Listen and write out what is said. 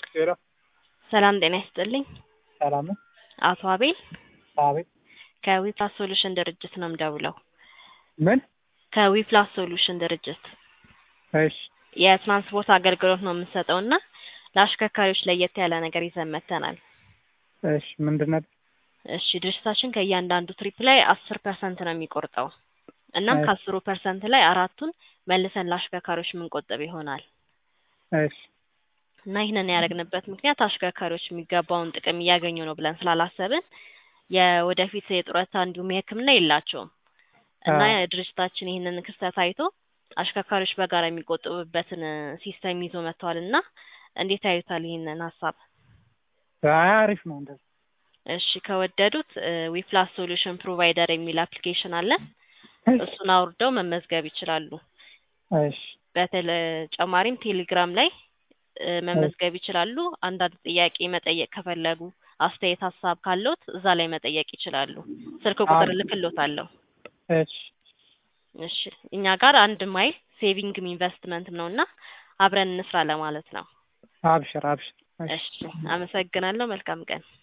ሄሎ ሰላም ጤና ይስጥልኝ። ሰላም ነው? አቶ አቤል አቤት። ከዊፕላስ ሶሉሽን ድርጅት ነው የምደውለው። ምን? ከዊፕላስ ሶሉሽን ድርጅት እሺ የትራንስፖርት አገልግሎት ነው የምንሰጠው እና ለአሽከርካሪዎች ለየት ያለ ነገር ይዘን መጥተናል። እሺ ምንድን ነው? እሺ ድርጅታችን ከእያንዳንዱ ትሪፕ ላይ አስር ፐርሰንት ነው የሚቆርጠው እናም እሺ። ከአስሩ ፐርሰንት ላይ አራቱን መልሰን ለአሽከርካሪዎች የምንቆጥብ ይሆናል እሺ እና ይህንን ያደረግንበት ምክንያት አሽከርካሪዎች የሚገባውን ጥቅም እያገኙ ነው ብለን ስላላሰብን የወደፊት የጡረታ እንዲሁም የሕክምና የላቸውም እና አዎ። ድርጅታችን ይህንን ክስተት አይቶ አሽከርካሪዎች በጋራ የሚቆጥቡበትን ሲስተም ይዞ መጥተዋል እና እንዴት ያዩታል ይህንን ሀሳብ? አይ አሪፍ ነው እንደዚህ። እሺ ከወደዱት ዊፕላስ ሶሉሽን ፕሮቫይደር የሚል አፕሊኬሽን አለ። እሱን አውርደው መመዝገብ ይችላሉ። እሺ በተጨማሪም ቴሌግራም ላይ እ መመዝገብ ይችላሉ። አንዳንድ ጥያቄ መጠየቅ ከፈለጉ አስተያየት፣ ሀሳብ ካለዎት እዛ ላይ መጠየቅ ይችላሉ። ስልክ ቁጥር አዎ። እልክልዎታለሁ። እሺ እሺ እኛ ጋር አንድ ማይል ሴቪንግም ኢንቨስትመንትም ነው እና አብረን እንስራ ለማለት ነው። አብሽር አብሽር። እሺ እሺ አመሰግናለሁ። መልካም ቀን።